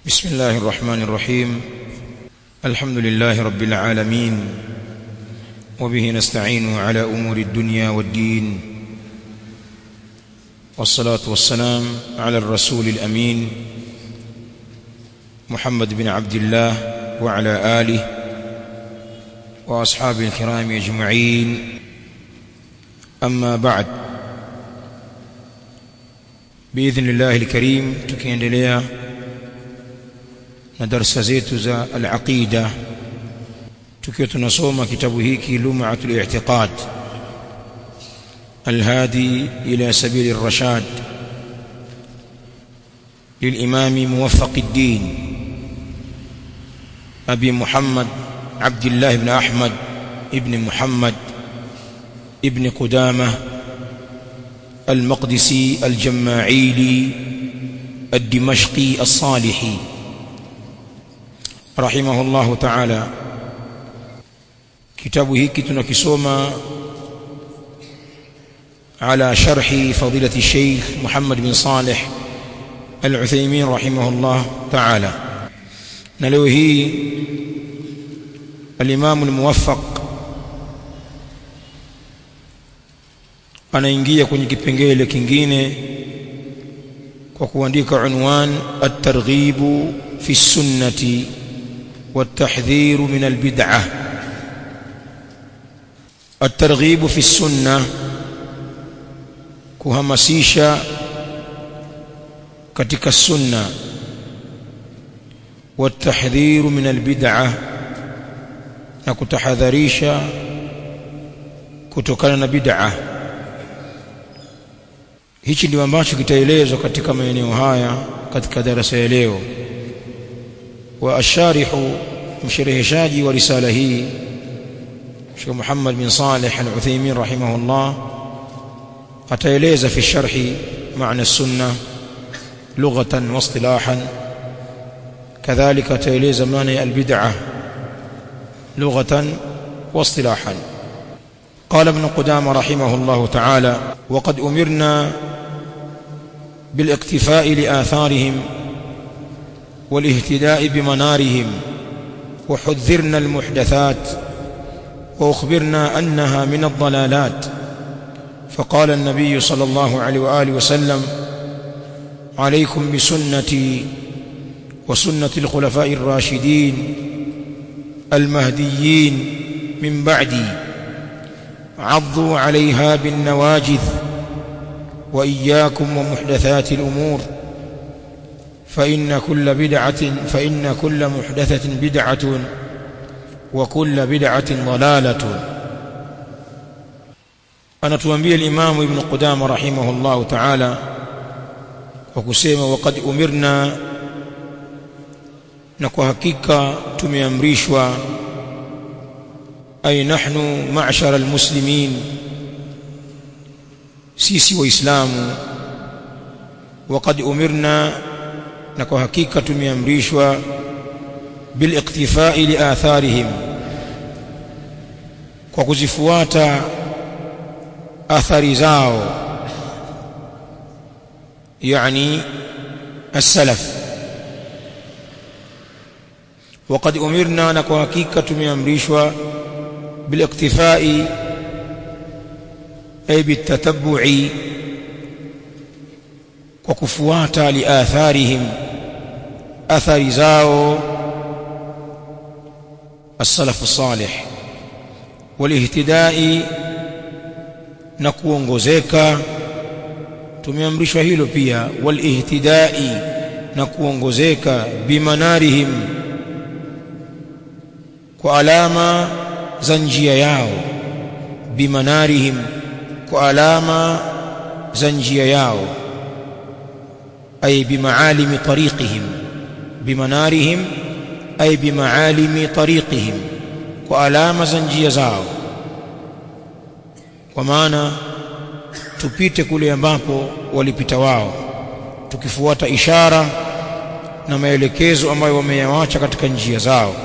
بسم الله الرحمن الرحيم الحمد لله رب العالمين وبه نستعين على أمور الدنيا والدين والصلاة والسلام على الرسول الأمين محمد بن عبد الله وعلى آله وأصحابه الكرام أجمعين أما بعد بإذن الله الكريم tukiendelea na darasa zetu za al-aqida tukiwa tunasoma kitabu hiki lum'atul i'tiqad الهادي إلى سبيل الرشاد للإمام موفق الدين أبي محمد عبد الله بن أحمد ابن محمد ابن قدامة المقدسي الجماعيلي الدمشقي الصالحي رحمه الله تعالى kitabu hiki tunakisoma على شرح فضيلة الشيخ محمد بن صالح العثيمين رحمه الله تعالى نلوه الإمام الموفق anaingia kwenye kipengele kingine kwa kuandika unwan at-targhib fi sunnati wat-tahdhir min al-bid'ah at-targhib fi sunnah kuhamasisha katika sunna والتحذير من البدعه na kutahadharisha kutokana na bid'ah hichi ndio ambacho kitaelezwa katika maeneo haya katika darasa ya leo wa asharihu mshereheshaji wa risala hii Sheikh Muhammad bin Saleh Al-Uthaymeen rahimahullah ataeleza fi sharhi maana السنه لغه واصطلاحا كذلك ataeleza maana البدعه لغه واصطلاحا قال ابن قدامه رحمه الله تعالى وقد امرنا بالاقتفاء لاثارهم والاهتداء بمنارهم وحذرنا المحدثات واخبرنا انها من الضلالات فقال النبي صلى الله عليه واله وسلم عليكم بسنتي وسنه الخلفاء الراشدين المهديين من بعدي عضوا عليها بالنواجذ واياكم ومحدثات الامور فان كل بدعه فان كل محدثه بدعه وكل بدعه ضلاله anatuambia al-Imam Ibn Qudama rahimahullah ta'ala kwa kusema waqad umirna na kwa hakika tumeamrishwa ay nahnu ma'shara al-muslimin sisi waislamu waqad umirna na kwa hakika tumeamrishwa bil iqtifai li atharihim kwa kuzifuata athari zao yani السلف وقد امرنا na kwa hakika tumeamrishwa بالاقتفاء ay بالتتبع kwa kufuata liatharihim athari zao السلف الصالح والاهتداء na kuongozeka tumeamrishwa hilo pia walihtidai na kuongozeka bimanarihim kwa alama za njia yao bimanarihim kwa alama za njia yao ay bimaalimi tariqihim bimanarihim ay bimaalimi tariqihim kwa alama za njia zao kwa maana tupite kule ambapo walipita wao tukifuata ishara na maelekezo ambayo wameyawacha katika njia zao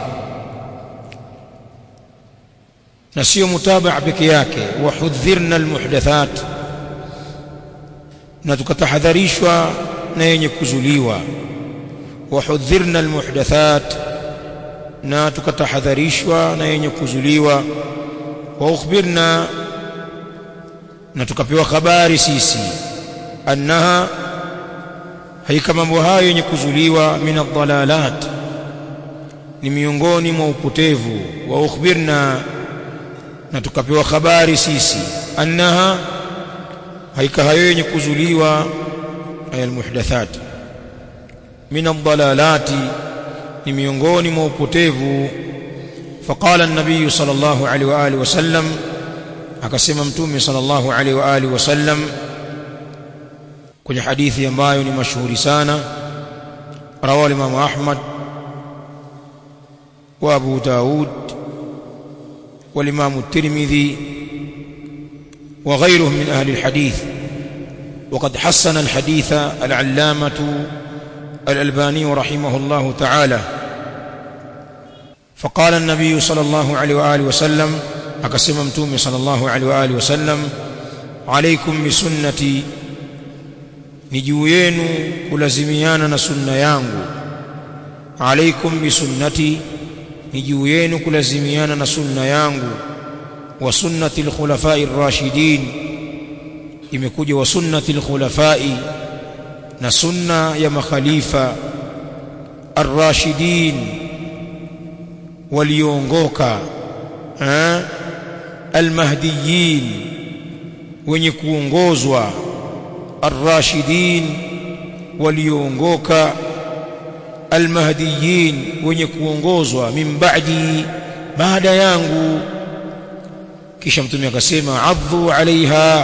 na sio mutabaa peke yake wahudhirna almuhdathat na tukatahadharishwa na yenye kuzuliwa wahudhirna almuhdathat na tukatahadharishwa na yenye kuzuliwa wa ukhbirna na tukapewa habari sisi annaha haika mambo hayo yenye kuzuliwa min adhalalat ni miongoni mwa upotevu wa ukhbirna na tukapewa habari sisi annaha haika hayo yenye kuzuliwa ay almuhdathat min adhalalati ni miongoni mwa upotevu faqala an-nabiy sallallahu alaihi wa alihi wasallam akasema mtume sallallahu alaihi wa alihi wasallam kwenye hadithi ambayo ni mashuhuri sana rawahu Imam Ahmad wa Abu Daud والإمام الترمذي وغيرهم من أهل الحديث وقد حسن الحديث العلامة الألباني رحمه الله تعالى فقال النبي صلى الله عليه وآله وسلم أقسم متومي صلى الله عليه وآله وسلم عليكم بسنتي نجوين كلزميانا سنة يانغو عليكم بسنتي ni juu yenu kulazimiana na sunna yangu wa sunnati alkhulafai ar-rashidin imekuja wa sunnati alkhulafai na sunna ya makhalifa ar-rashidin waliongoka almahdiyin wenye kuongozwa ar-rashidin waliongoka almahdiyin wenye kuongozwa min ba'di baada yangu kisha mtume akasema adhu alaiha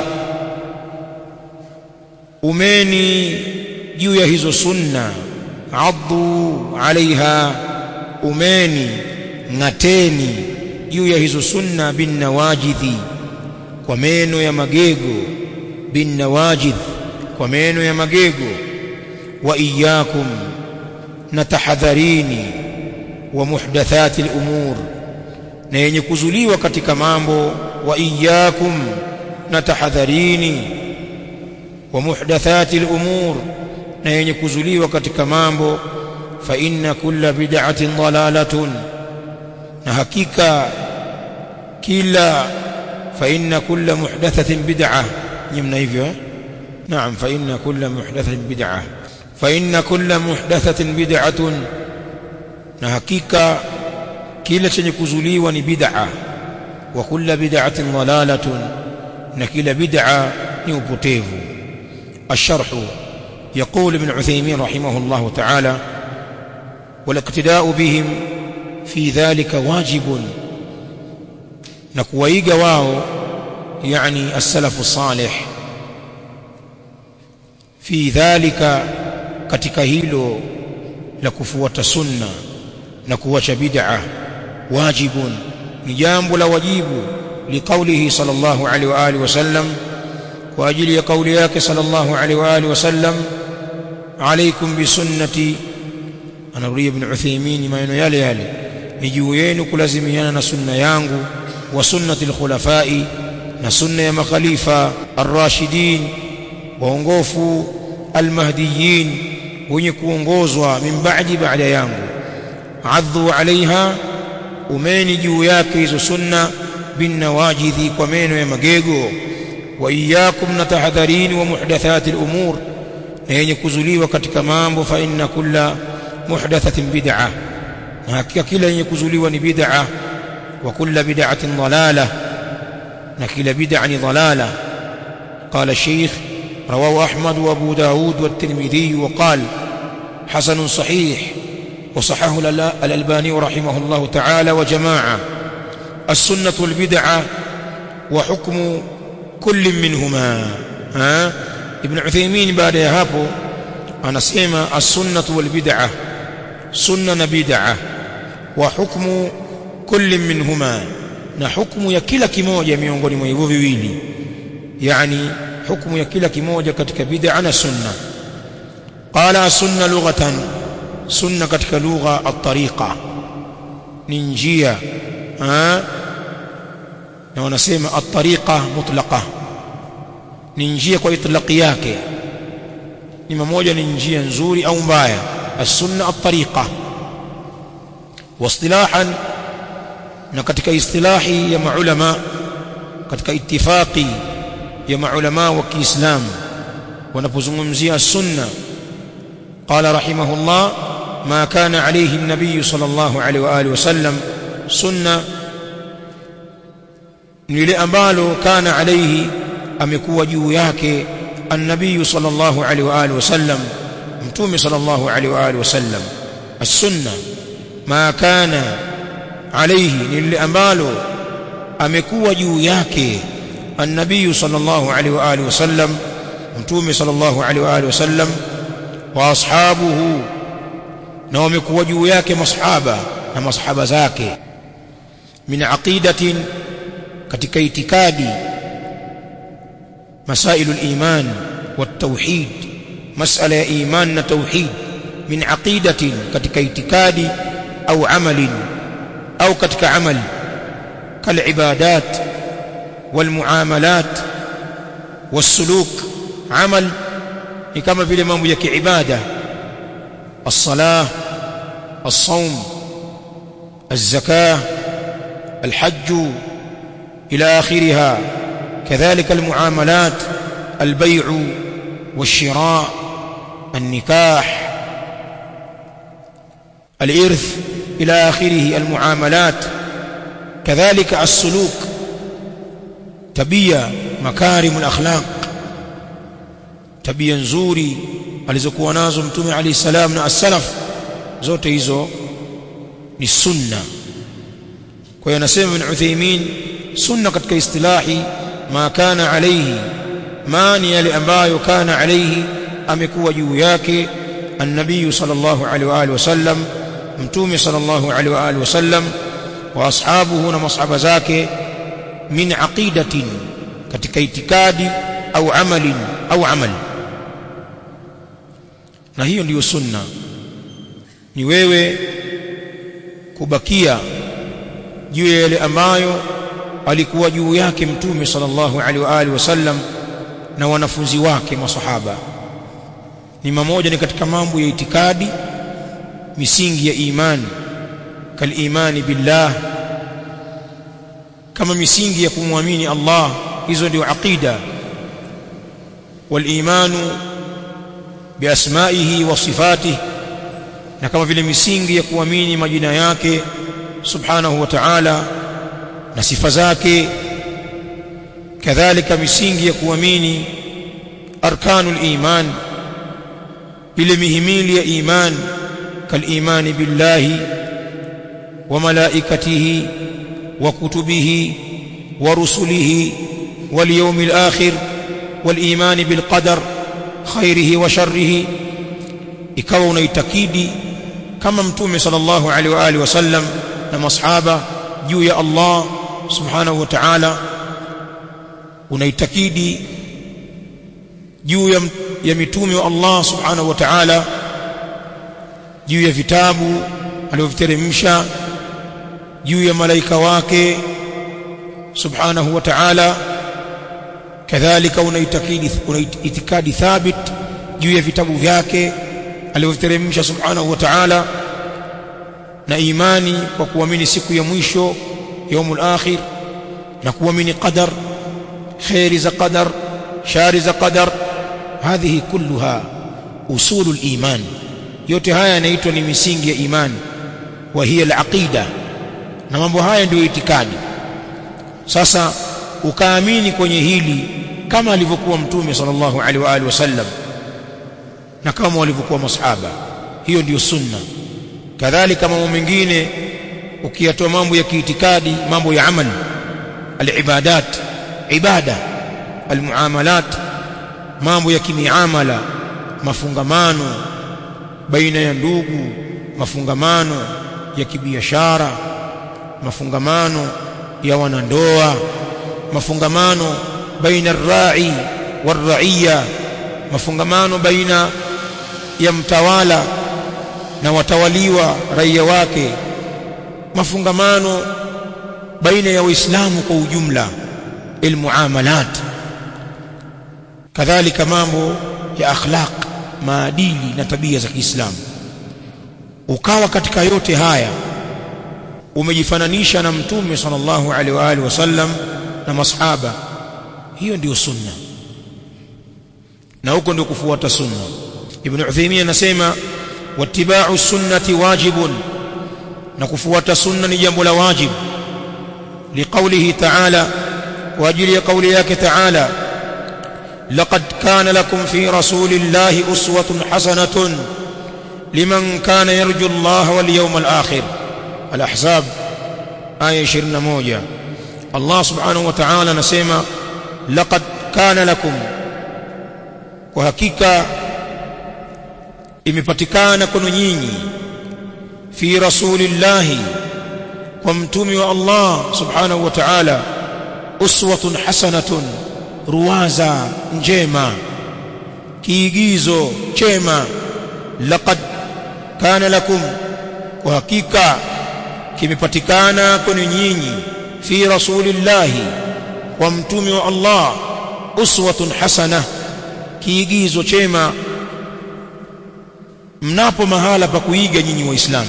umeni juu ya hizo sunna adhu alaiha umeni ng'ateni juu ya hizo sunna bin nawajidhi kwa meno ya magego bin nawajidh kwa meno ya magego wa iyyakum na tahadharini wa muhdathati al-umur na yenye kuzuliwa katika mambo wa iyyakum na tahadharini wa muhdathati al-umur na yenye kuzuliwa katika mambo fa inna kulla bid'atin dalalatun na hakika kila fa inna kulla muhdathatin bid'ah nyimna hivyo naam fa inna kulla muhdathatin bid'ah فإن كل محدثة بدعة na hakika kila chenye kuzuliwa ni bid'a wa kulla bid'atin dalalatun na kila bid'a ni upotevu الشرح يقول ابن عثيمين رحمه الله تعالى والاقتداء بهم في ذلك واجب نكويغا واو يعني السلف الصالح في ذلك katika hilo la kufuata sunna na kuacha bid'a wajibun ni jambo la wajibu liqaulihi sallallahu alaihi wa alihi wasallam kwa ajili ya kauli yake sallallahu alaihi wa alihi wasallam alaikum bisunnati anarudia ibn Uthaymeen maneno yale yale ni juu yenu kulazimiana na sunna yangu wa sunnati alkhulafai na sunna ya makhalifa ar-rashidin waongofu almahdiyin wenye kuongozwa min ba'di baada yangu adhu alaiha umeni juu yake hizo sunna bin nawajidhi kwa meno ya magego wa iyyakum na tahadharini wa muhdathati al-umur na yenye kuzuliwa katika mambo fa inna kulla muhdathatin bid'ah na hakika kila yenye kuzuliwa ni bid'ah wa kulla bid'atin dalalah na kila bid'a ni dalalah قال الشيخ رواه أحمد وأبو داود والترمذي وقال حسن صحيح وصححه الألباني رحمه الله تعالى وجماعة السنة والبدعة وحكم كل منهما ها ابن عثيمين بعد يهابو أنا سيما السنة والبدعة سنة بدعة وحكم كل منهما na hukumu ya kila kimoja miongoni mwa hivyo viwili yani hukumu ya kila kimoja katika bid'a na sunna qala sunna lughatan sunna katika lugha at-tariqa ni njia na wanasema at-tariqa mutlaqa ni njia kwa itlaqi yake ni mmoja ni njia nzuri au mbaya as-sunna at-tariqa واصطلاحا na katika istilahi ya maulama katika ittifaqi ya maulama wa Kiislamu wanapozungumzia sunna qala rahimahullah ma kana alayhi an-nabiy sallallahu alayhi wa alihi wasallam sunna ni ile ambalo kana alayhi amekuwa juu yake an-nabiy sallallahu alayhi wa alihi wasallam mtume sallallahu alayhi wa alihi wasallam as-sunna ma kana alayhi ni lile ambalo amekuwa juu yake an-nabiy sallallahu alayhi wa alihi wasallam mtume sallallahu alayhi wa alihi wasallam wa ashabuhu na wamekuwa juu yake masahaba na masahaba zake min aqidatin katika itikadi مسائل الإيمان والتوحيد مسألة إيمان توحيد من عقيدة كتك اعتقاد أو عمل أو كتك عمل كالعبادات والمعاملات والسلوك عمل كما في الإمام يك عبادة الصلاة الصوم الزكاة الحج إلى آخرها كذلك المعاملات البيع والشراء النكاح الإرث إلى آخره المعاملات كذلك السلوك تبيا مكارم الأخلاق tabia nzuri alizokuwa nazo mtume alayhi salam na as-salaf zote hizo ni sunna kwa hiyo anasema ibn Uthaymeen sunna katika istilahi ma kana alayhi ma ni yale ambayo kana alayhi amekuwa juu yake an-nabiy sallallahu alayhi wa alihi wasallam mtume sallallahu alayhi wa alihi wasallam wa ashabuhu na masahaba zake min aqidatin katika itikadi au amalin au amali na hiyo ndiyo sunna ni wewe kubakia juu ya yale ambayo alikuwa juu yake mtume sallallahu alaihi wa alihi wasallam na wanafunzi wake masahaba ni mamoja ni katika mambo ya itikadi misingi ya imani kalimani billah kama misingi ya kumwamini Allah hizo ndio aqida walimanu biasmaihi wa sifatihi na kama vile misingi ya kuamini majina yake subhanahu wa ta'ala na sifa zake kadhalika misingi ya kuamini arkanul iman ile mihimili ya iman kalimani billahi wa malaikatihi wa kutubihi wa rusulihi wal yawmil akhir wal iman bil qadar khairihi wa sharrihi ikawa unaitakidi kama mtume sallallahu alaihi wa alihi wasallam na masahaba juu ya Allah subhanahu wa ta'ala unaitakidi juu ya, ya mitume wa Allah subhanahu wa ta'ala juu ya vitabu alivyoviteremsha juu ya malaika wake subhanahu wa ta'ala kadhalika unaitakidi unaitikadi thabit juu ya vitabu vyake alivyoteremsha subhanahu wa ta'ala na imani kwa kuamini siku ya mwisho yaumul akhir na kuamini qadar khairi za qadar shari za qadar hadhihi kulluha usulul iman yote haya yanaitwa ni misingi ya imani wa hiya al-aqida na mambo haya ndio itikadi sasa ukaamini kwenye hili kama alivyokuwa mtume sallallahu alaihi wa alihi wasallam na kama walivyokuwa masahaba hiyo ndiyo sunna kadhalika mambo mengine ukiyatoa mambo ya kiitikadi mambo ya amali alibadat ibada almuamalat mambo ya kimiamala mafungamano baina ya ndugu mafungamano ya kibiashara mafungamano ya wanandoa mafungamano baina ar-ra'i war-ra'iyya mafungamano baina ya mtawala na watawaliwa raia wake mafungamano baina ya waislamu kwa ujumla almuamalat kadhalika mambo ya akhlaq maadili na tabia za Kiislamu ukawa katika yote haya umejifananisha na mtume sallallahu alaihi wa alihi wasallam na masahaba hiyo ndiyo sunna na huko ndio kufuata sunna ibn Uthaymeen anasema wattiba'u sunnati wajibun na kufuata sunna ni jambo la wajib liqaulihi ta'ala kwa ajili ya kauli yake ta'ala laqad kana lakum fi rasulillahi uswatun hasanatun liman kana yarju Allah wal yawmal akhir al-ahzab aya 21 Allah subhanahu wa ta'ala anasema laqad kana lakum kwa hakika imepatikana kwenu nyinyi fi rasulillahi kwa mtume wa Allah subhanahu wa ta'ala uswatun hasanatun ruwaza njema kiigizo chema laqad kana lakum kwa hakika kimepatikana kwenu nyinyi fi rasulillahi kwa mtume wa Allah uswatun hasana kiigizo chema mnapo mahala pa kuiga nyinyi waislamu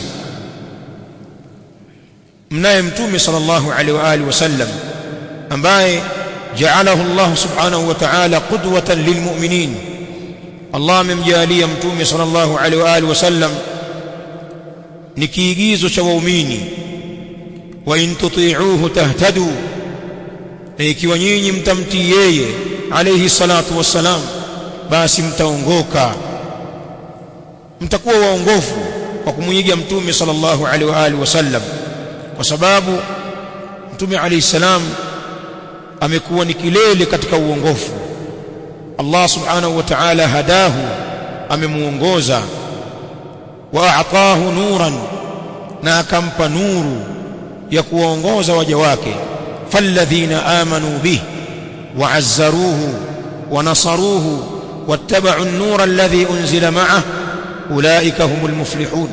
mnaye mtume sallallahu alaihi wa alihi wasallam ambaye ja'alahu Allah subhanahu wa ta'ala qudwatan lilmu'minin Allah amemjalia mtume sallallahu alaihi wa alihi wasallam ni kiigizo cha waumini wa in tuti'uhu tahtadu na ikiwa nyinyi mtamtii yeye alayhi salatu wassalam basi mtaongoka mtakuwa waongofu kwa kumuiga mtume sallallahu alaihi wa alihi wasallam kwa sababu mtume alayhi salam amekuwa ni kilele katika uongofu Allah subhanahu wa ta'ala hadahu amemuongoza wa a'tahu nuran na akampa nuru ya kuwaongoza waja wake falladhina amanu bih wa'azzaruhu wa nasaruhu wattaba'u an-nura alladhi unzila ma'ah ulaika humul muflihun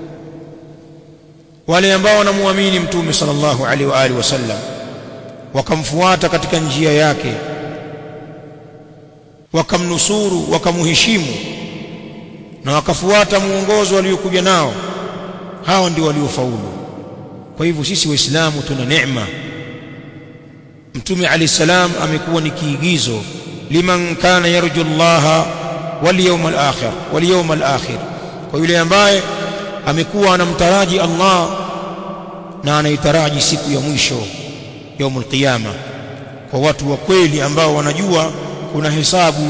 wale ambao wanamuamini mtume sallallahu alaihi wa alihi wasallam wakamfuata katika njia yake wakamnusuru wakamuheshimu na wakafuata muongozo waliokuja nao hawa ndio waliofaulu kwa hivyo sisi waislamu tuna neema mtume alayhi salam amekuwa ni kiigizo liman kana yarju Allah wal yawmal akhir wal yawmal akhir kwa yule ambaye amekuwa anamtaraji Allah na anaitaraji siku ya mwisho yaumul qiyama kwa watu wa kweli ambao wanajua kuna hesabu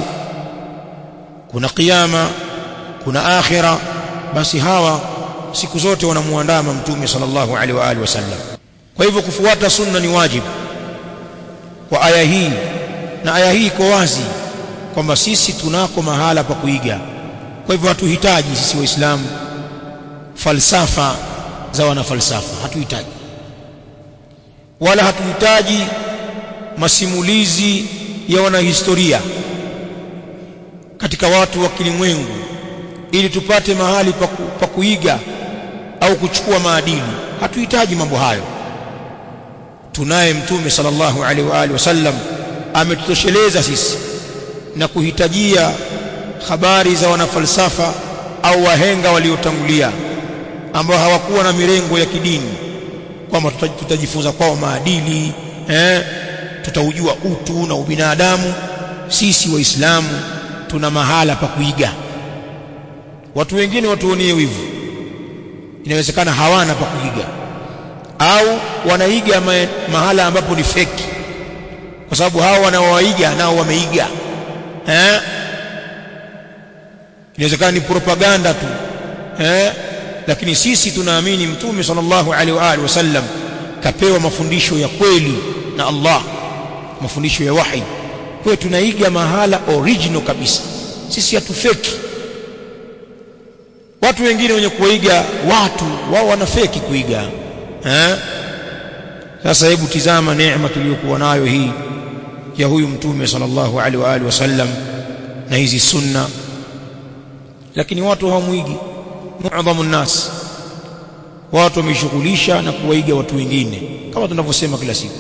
kuna kiyama kuna akhira basi hawa siku zote wanamuandama mtume sallallahu alaihi wa alihi wasallam kwa hivyo kufuata sunna ni wajibu kwa aya hii na aya hii iko wazi kwamba sisi tunako mahala pa kuiga kwa hivyo hatuhitaji sisi waislamu falsafa za wanafalsafa hatuhitaji wala hatuhitaji masimulizi ya wanahistoria katika watu wa kilimwengu ili tupate mahali pa, ku, pa kuiga au kuchukua maadili hatuhitaji mambo hayo tunaye mtume sallallahu alaihi wa alihi wasallam ametutosheleza sisi na kuhitajia habari za wanafalsafa au wahenga waliotangulia ambao hawakuwa na mirengo ya kidini kwamba tutajifunza kwao maadili eh, tutaujua utu na ubinadamu sisi waislamu tuna mahala pa kuiga watu wengine watuonie wivu inawezekana hawana pa kuiga au wanaiga ma mahala ambapo ni feki kwa sababu hao wanaowaiga nao wameiga eh inawezekana ni propaganda tu eh lakini sisi tunaamini mtume sallallahu alaihi wa alihi wasallam kapewa mafundisho ya kweli na Allah mafundisho ya wahi kwa tunaiga mahala original kabisa sisi hatufeki watu wengine wenye kuiga watu wao wanafeki kuiga eh sasa hebu tizama neema tuliyokuwa nayo hii ya huyu mtume sallallahu alaihi wa alihi wasallam na hizi sunna lakini watu hawamuigi muadhamu nnas watu wameshughulisha na kuwaiga watu wengine kama tunavyosema kila siku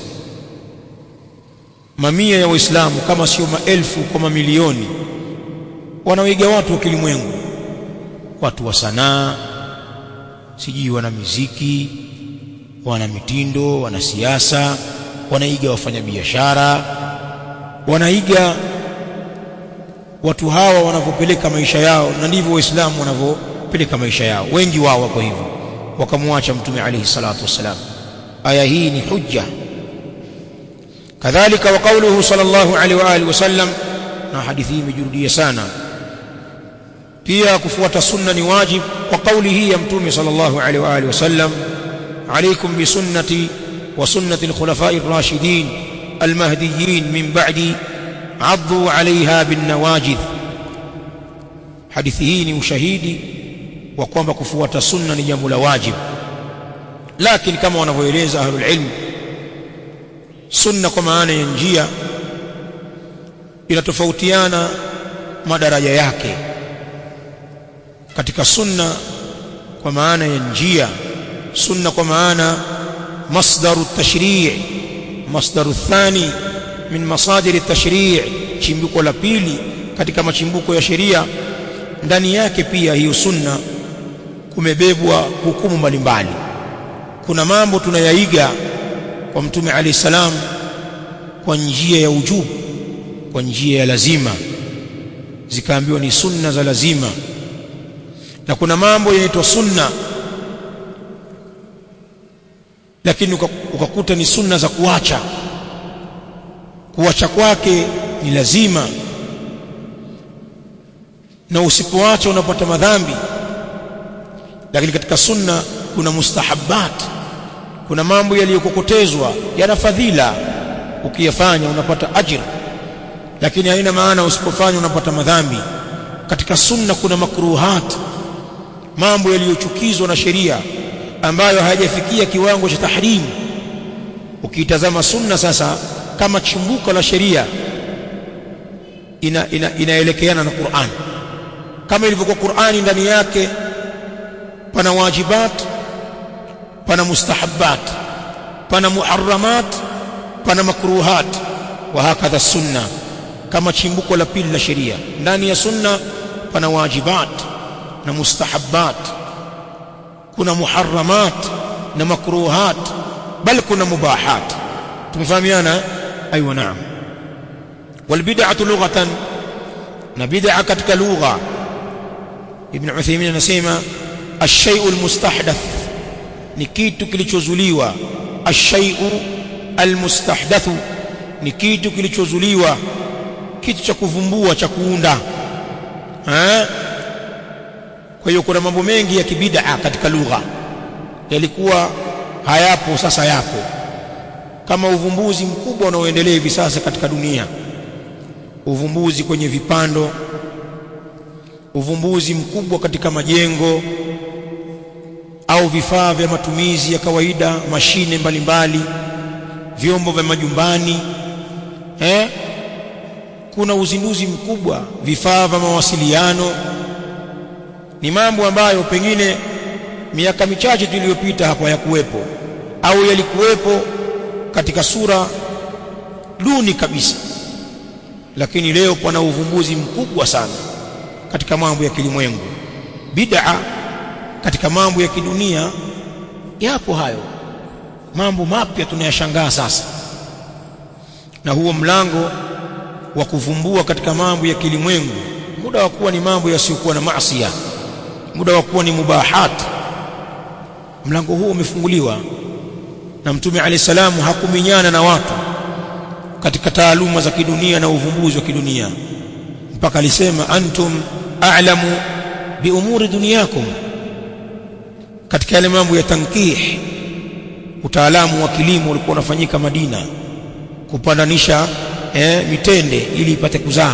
mamia ya waislamu kama sio maelfu kwa mamilioni wanawaiga watu wa kilimwengu watu wa sanaa sijui wana miziki wana mitindo wana siasa wanaiga wafanyabiashara wanaiga watu hawa wanavyopeleka maisha yao na ndivyo waislamu wanavyopeleka maisha yao wengi wao wako hivyo wakamwacha mtume alayhi salatu wassalam aya hii ni hujja kadhalika wa qawluhu sallallahu alaihi wa alihi wasallam na hadithi hii imejurudia sana pia kufuata sunna ni wajib kwa kauli hii ya mtume sallallahu alaihi wa alihi wasallam عليكم بسنتي وسنة الخلفاء الراشدين المهديين من بعدي عضوا عليها بالنواجذ حديثه ni ushahidi wa kwamba kufuata sunna ni jambo la wajib lakini kama wanavyoeleza ahlul ilm sunna kwa maana ya njia inatofautiana madaraja yake katika sunna kwa maana ya njia sunna kwa maana masdaru tashrii' masdaru thani min masadiri tashrii' chimbuko la pili katika machimbuko ya sheria ndani yake pia hiyo sunna kumebebwa hukumu mbalimbali kuna mambo tunayaiga kwa mtume alayhi salam kwa njia ya ujubu kwa njia ya lazima zikaambiwa ni sunna za lazima na kuna mambo yanaitwa sunna lakini ukakuta ni sunna za kuacha kuacha kwake ni lazima na usipoacha unapata madhambi lakini katika sunna kuna mustahabbat kuna mambo yaliyokokotezwa yana fadhila ukiyafanya unapata ajira lakini haina maana usipofanya unapata madhambi katika sunna kuna makruhat mambo yaliyochukizwa na sheria ambayo hayajafikia kiwango cha tahrim ukiitazama sunna sasa kama chimbuko la sheria ina, ina, inaelekeana na Qur'an kama ilivyokuwa Qur'ani ndani yake pana wajibat pana mustahabbat pana muharramat pana makruhat wa hakadha sunna kama chimbuko la pili la sheria ndani ya sunna pana wajibat na mustahabbat kuna muharramat na makruhat bal kuna mubahat tumefahamiana aywa naam والبدعه لغه na bid'a katika lugha ibn Uthaymeen anasema ash-shay'u al-mustahdath ni kitu kilichozuliwa ash-shay'u al-mustahdath ni kitu kilichozuliwa kitu cha kuvumbua cha kuunda eh kwa hiyo kuna mambo mengi ya kibid'a katika lugha yalikuwa hayapo sasa yapo kama uvumbuzi mkubwa unaoendelea hivi sasa katika dunia uvumbuzi kwenye vipando uvumbuzi mkubwa katika majengo au vifaa vya matumizi ya kawaida mashine mbalimbali vyombo vya majumbani eh kuna uzinduzi mkubwa vifaa vya mawasiliano ni mambo ambayo pengine miaka michache tuliyopita hapo hayakuwepo au yalikuwepo katika sura duni kabisa lakini leo pana uvumbuzi mkubwa sana katika mambo ya kilimwengu bid'a katika mambo ya kidunia yapo hayo mambo mapya tunayashangaa sasa na huo mlango wa kuvumbua katika mambo ya kilimwengu muda wa kuwa ni mambo yasiyokuwa na maasiya muda wa kuwa ni mubahat mlango huo umefunguliwa na mtume alayhi salamu hakuminyana na watu katika taaluma za kidunia na uvumbuzi wa kidunia mpaka alisema antum a'lamu bi umuri dunyakum katika yale mambo ya tankih utaalamu wa kilimo ulikuwa unafanyika Madina kupandanisha eh, mitende ili ipate kuzaa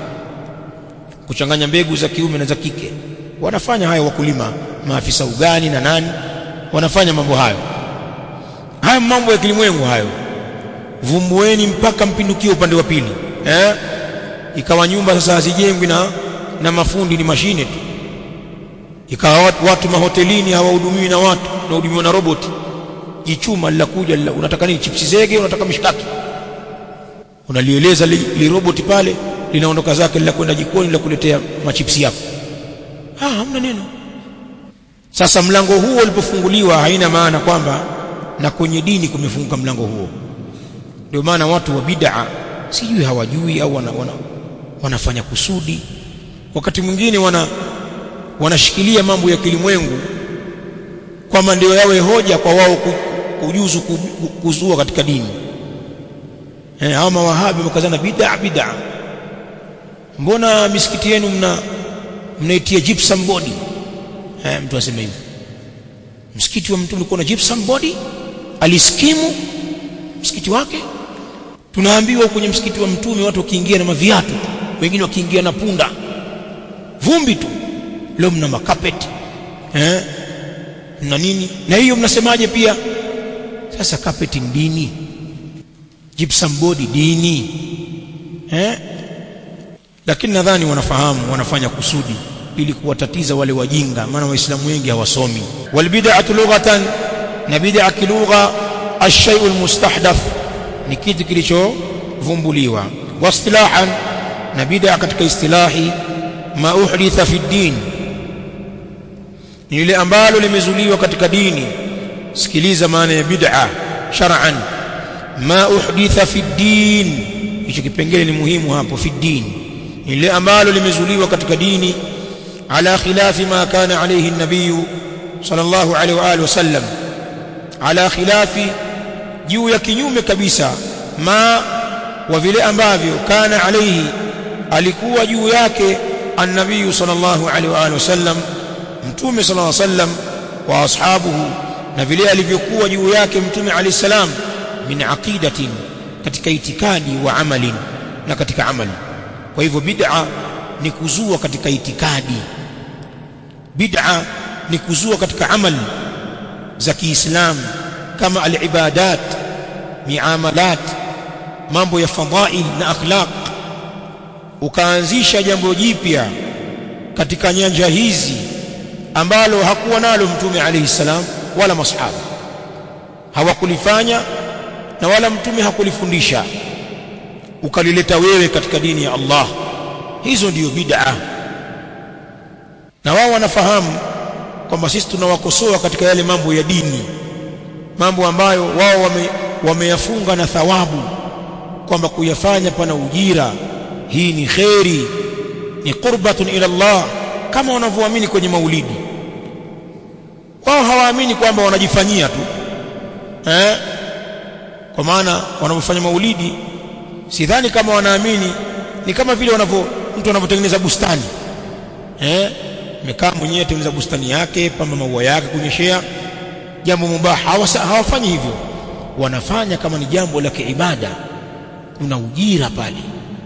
kuchanganya mbegu za kiume na za kike wanafanya hayo wakulima maafisa ugani na nani wanafanya mambo hayo haya mambo ya kilimwengu hayo vumbueni mpaka mpindukie upande wa pili eh ikawa nyumba sasa hazijengwi na na mafundi ni mashine tu ikawa watu, watu mahotelini hawahudumiwi na watu wanahudumiwa na roboti jichuma lilakuja lila, unataka nini chipsi zege unataka mishkaki unalieleza li, li roboti pale linaondoka zake lila kwenda jikoni la kuletea machipsi yako ah hamna neno sasa mlango huo ulipofunguliwa haina maana kwamba na kwenye dini kumefunguka mlango huo ndio maana watu wa bid'a sijui hawajui au wana, wana, wanafanya kusudi wakati mwingine wana wanashikilia mambo ya kilimwengu kwamba ndio yawe hoja kwa wao kujuzu kuzua katika dini eh hao mawahabi wakazana bid'a bid'a mbona misikiti yenu mna mnaitia gypsum body eh mtu asema hivi msikiti wa mtu ulikuwa na gypsum body aliskimu msikiti wake tunaambiwa kwenye msikiti wa mtume watu wakiingia na maviatu wengine wakiingia na punda vumbi tu leo mna makapeti eh na nini na hiyo mnasemaje pia sasa carpet ni dini gypsum board dini eh lakini nadhani wanafahamu wanafanya kusudi ili kuwatatiza wale wajinga maana waislamu wengi hawasomi wal bid'atu lughatan na bid'a kilugha ash-shay'u al-mustahdath ni kitu kilichovumbuliwa wastilahan na bid'a katika istilahi ma uhditha fi din ni lile ambalo limezuliwa katika dini sikiliza maana ya bid'a shar'an ma uhditha fi din hicho kipengele ni muhimu hapo fi din ni lile ambalo limezuliwa katika dini ala khilafi ma kana alayhi an-nabiy sallallahu alayhi wa alihi wasallam ala khilafi juu ya kinyume kabisa ma wa vile ambavyo kana alayhi alikuwa juu yake an-nabiy sallallahu alayhi wa alihi wasallam mtume sallallahu alayhi wasallam wa ashabuhu na vile alivyokuwa juu yake mtume alayhi salam min aqidatin katika itikadi wa amalin na katika amali kwa hivyo bid'a ni kuzua katika itikadi bid'a ni kuzua katika amali za Kiislamu kama al-ibadat miamalat mambo ya fadhail na akhlaq ukaanzisha jambo jipya katika nyanja hizi ambalo hakuwa nalo mtume alayhi salam wala masahaba hawakulifanya na wala mtume hakulifundisha ukalileta wewe katika dini ya Allah hizo ndiyo bid'a na wao wanafahamu kwamba sisi tunawakosoa katika yale mambo ya dini mambo ambayo wao wame, wameyafunga na thawabu kwamba kuyafanya pana ujira hii ni kheri ni qurbatun ila Allah kama wanavyoamini kwenye maulidi wao hawaamini kwamba wanajifanyia tu eh kwa maana wanapofanya maulidi sidhani kama wanaamini ni kama vile wanavyo mtu anavyotengeneza bustani eh mekaa mwenyewe atengeneza bustani yake pamba maua yake kunyeshea jambo mubah hawafanyi hivyo wanafanya kama ni jambo la kiibada kuna ujira pale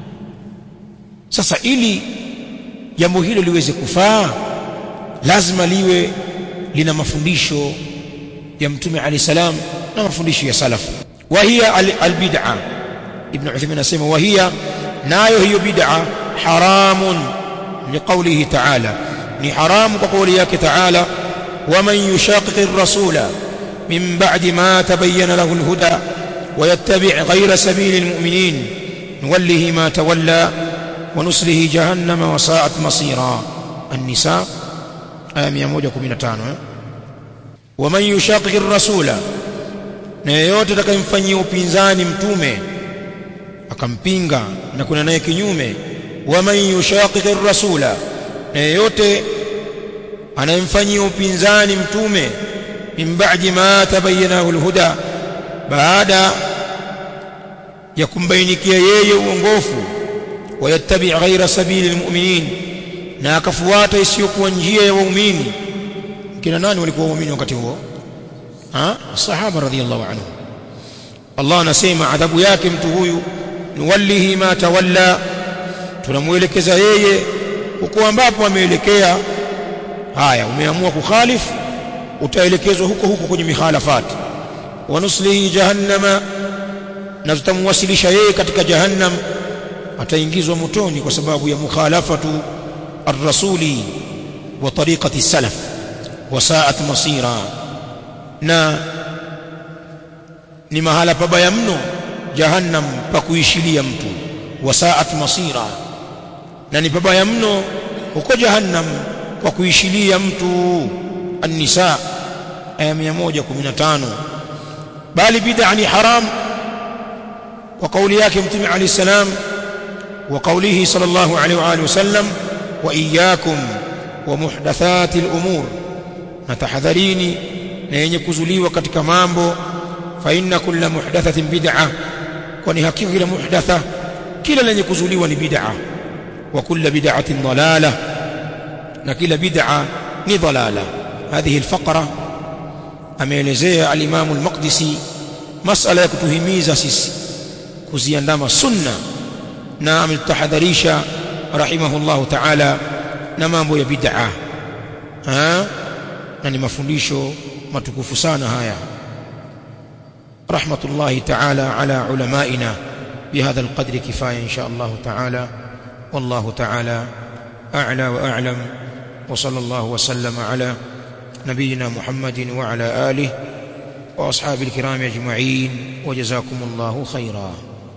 sasa ili jambo hilo liweze kufaa lazima liwe lina mafundisho ya mtume alayhi salam na mafundisho ya salaf wa hiya albid'a ibn Uthaymeen anasema wa hiya nayo hiyo bid'a haramun liqawlihi ta'ala ni haramu kwa kauli yake ta'ala ومن يشاقق الرسول من بعد ما تبين له الهدى ويتبع غير سبيل المؤمنين نوله ما تولى ونسله جهنم وساءت مصيرا النساء آية 115 ومن يشاقق الرسول na yeyote atakayemfanyia upinzani mtume akampinga na kuna naye kinyume waman yushaqiqi rasula na yeyote anayemfanyia upinzani mtume min ba'di ma tabayyanahu alhuda baada ya kumbainikia yeye uongofu wayattabi ghaira sabili almu'minin na akafuata isiyokuwa njia ya waumini kina nani walikuwa waumini wakati huo ha sahaba radhiyallahu anhu Allah anasema adhabu yake mtu huyu nuwallihi ma tawalla tunamuelekeza yeye huko ambapo ameelekea haya umeamua kukhalifu utaelekezwa huko huko kwenye mikhalafat wa nuslihi jahannama na tutamwasilisha yeye katika jahannam ataingizwa motoni kwa sababu ya mukhalafatu ar-rasuli wa tariqati salaf wa sa'at masira na ni mahala pabaya mno jahannam pa kuishilia mtu wa sa'at masira na ni pabaya mno huko jahannam kwa kuishilia mtu an-nisa aya 115 bali bid'a ni haram kwa kauli yake mtume alayhi salam wa kaulihi sallallahu alayhi wa alihi wasallam wa iyyakum wa muhdathati al-umur na tahadharini na yenye kuzuliwa katika mambo fa inna kulla muhdathatin bid'a kwani hakika kila muhdatha kila lenye kuzuliwa ni bid'a wa kulla bid'atin dalalah na kila bid'a ni dalala hadhihi alfaqra ameelezea al-Imam al-Maqdisi masala ya kutuhimiza sisi kuziandama sunna na ametahadharisha rahimahullahu ta'ala na mambo ya bid'a na ni mafundisho matukufu sana haya رحمة الله تعالى على علمائنا بهذا القدر كفاية إن شاء الله تعالى والله تعالى أعلى وأعلم وصلى الله وسلم على نبينا محمد وعلى آله وأصحاب الكرام أجمعين وجزاكم الله خيرا